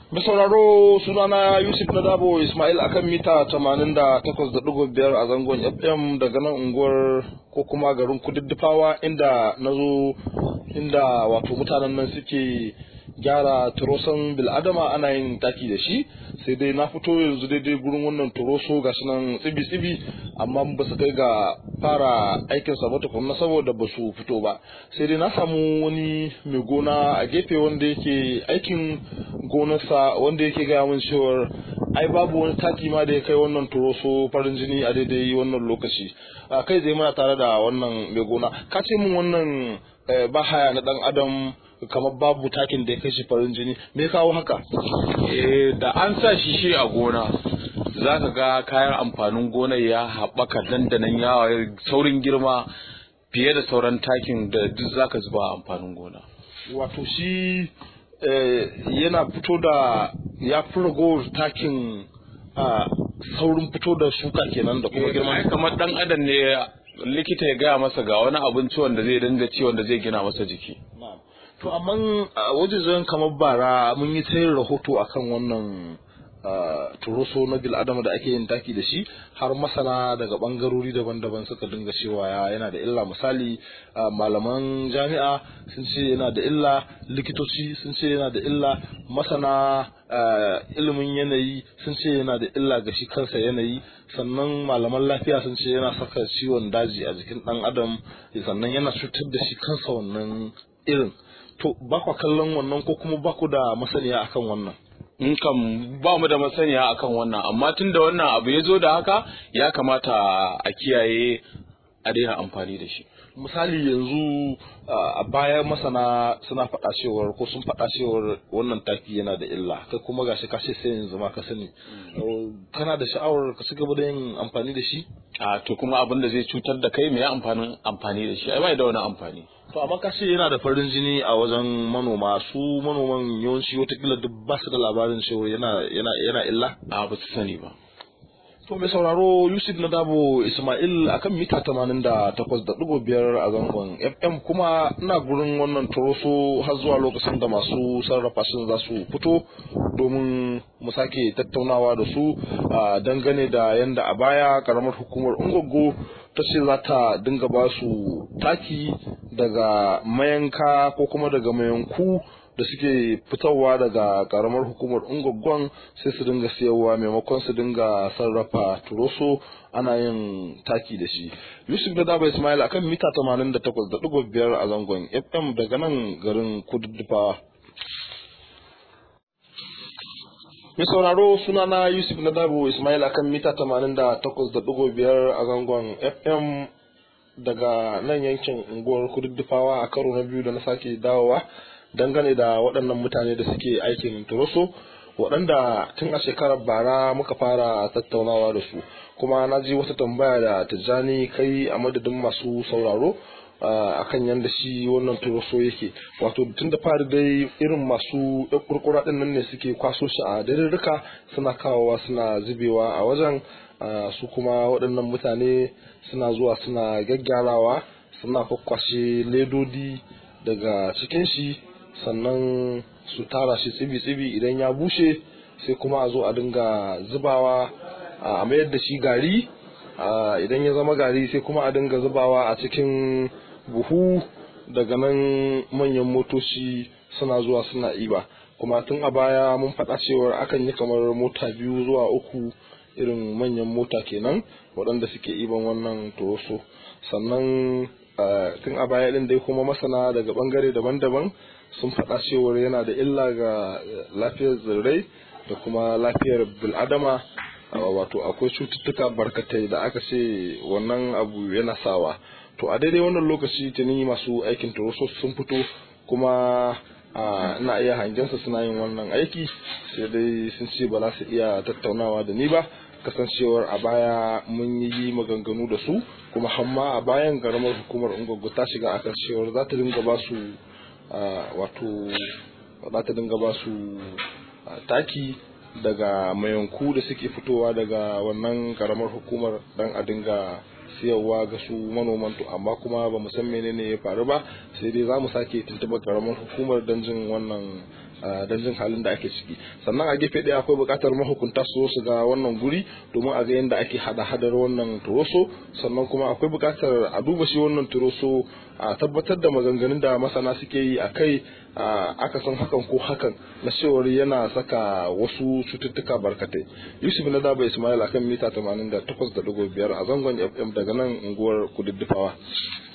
Mai sauraro sunana Yusuf na Dabo Ismail akan mita 88.5 a zangon FM daga nan unguwar ko kuma garin Kududdufawa inda na zo inda wato mutanen nan suke gyara turosan bil'adama ana yin taki da shi sai dai na fito yanzu daidai gurin wannan turoso ga nan tsibi-tsibi amma ba su kai ga fara aikin sa ba tukunna saboda ba su fito ba sai dai na samu wani mai gona a gefe wanda yake aikin gonarsa wanda yake gaya min cewar ai babu wani taki ma da ya kai wannan turoso farin jini a daidai wannan lokaci a kai zai mana tare da wannan mai gona ka ce min wannan bahaya na dan adam kamar babu takin da ya kai shi farin jini me kawo haka eh da an sa shi shi a gona za ka ga kayan amfanin gonar ya haɓaka dandanan yawa saurin girma fiye da sauran takin da duk za ka zuba amfanin gona wato shi yana fito da ya fi ragowar takin saurin fito da shuka kenan da kuma girma kamar dan adam ne likita ya gaya masa ga wani abinci wanda zai dinga ci wanda zai gina masa jiki to amma wajen kamar bara mun yi ta yin rahoto akan wannan turoso na bil'adama da ake yin taki da shi har masana daga bangarori daban-daban suka dinga cewa yana da illa misali malaman jami'a sun ce yana da illa likitoci sun ce yana da illa masana ilimin yanayi sun ce yana da illa ga shi kansa yanayi sannan malaman lafiya sun ce yana saka ciwon daji a jikin dan adam sannan yana cutar da shi kansa wannan irin to ba ku kallon wannan ko kuma ba ku da masaniya akan wannan in kam ba mu da masaniya akan wannan amma tun da wannan abu ya zo da haka ya kamata a kiyaye a daina amfani da shi misali yanzu a baya masana suna faɗa cewar ko sun faɗa cewar wannan taki yana da illa kai kuma gashi ka ce sai yanzu ma ka sani kana da sha'awar ka ci gaba da yin amfani da shi a to kuma abin da zai cutar da kai me amfanin amfani da shi ai bai da wani amfani to amma ka ce yana da farin jini a wajen manoma su manoman yawanci watakila duk ba su da labarin cewa yana yana yana illa a ba su sani ba To mai sauraro Yusuf na Dabo Ismail akan mita tamanin da takwas da ɗigo biyar a zangon FM kuma ina gurin wannan turoso har zuwa lokacin da masu sarrafa sun za su fito domin mu sake tattaunawa da su dangane da yanda a baya karamar hukumar Ungogo ta ce za ta dinga ba su taki daga mayanka ko kuma daga mayanku da suke fitowa daga karamar hukumar ungwaggon sai su dinga siyarwa maimakon su dinga sarrafa turoso ana yin taki da shi yusuf da daba ismail akan mita 88.5 a zangon fm daga nan garin kududdufa mai sauraro sunana yusuf na dabo ismail akan mita 88.5 a zangon fm daga nan yankin unguwar kududdufawa a karo na biyu da na sake dawowa dangane da waɗannan mutane da suke aikin turoso waɗanda tun a shekarar bara muka fara tattaunawa da su kuma na ji wata tambaya da tijjani kai a madadin masu sauraro a kan yadda shi wannan turoso yake wato tun da fari dai irin masu kurkura ɗin nan ne suke kwaso shi a darirrika suna kawowa suna zubewa a wajen su kuma waɗannan mutane suna zuwa suna gyaggyarawa suna kwakwashe ledodi daga cikin shi sannan su tara shi tsibi-tsibi idan ya bushe sai kuma a zo a dinga zubawa a mayar da shi gari idan ya zama gari sai kuma a dinga zubawa a cikin buhu daga nan manyan motoci suna zuwa suna iba kuma tun a baya mun faɗa cewar akan yi kamar mota biyu zuwa uku irin manyan mota kenan waɗanda suke iban wannan toroso sannan tun a baya ɗin dai kuma masana daga ɓangare daban-daban sun faɗa cewar yana da illa ga lafiyar tsirrai da kuma lafiyar bil'adama wato akwai cututtuka barkatai da aka ce wannan abu yana sawa to a daidai wannan lokaci tuni masu aikin turoso sun fito kuma ina iya hangensa suna yin wannan aiki sai dai sun ce ba za su iya tattaunawa da ni ba kasancewar a baya mun yi maganganu da su kuma hamma a bayan garamar hukumar ungwaggo ta shiga akan cewar za ta dinga ba su wato za ta dinga ba su taki daga mayanku da suke fitowa daga wannan karamar hukumar dan a dinga siyarwa ga su manoman to amma kuma ba mu san menene ya faru ba sai dai za mu sake tuntuɓar karamar hukumar don jin wannan don jin halin da ake ciki sannan a gefe ɗaya akwai buƙatar mahukunta su su ga wannan guri domin a ga yadda ake hada hadar wannan turoso sannan kuma akwai buƙatar a duba shi wannan turoso a tabbatar da maganganun da masana suke yi a kai aka san hakan ko hakan na cewar yana saka wasu cututtuka barkatai yusuf na daba ismail akan mita 88.5 a zangon fm daga nan unguwar kududdufawa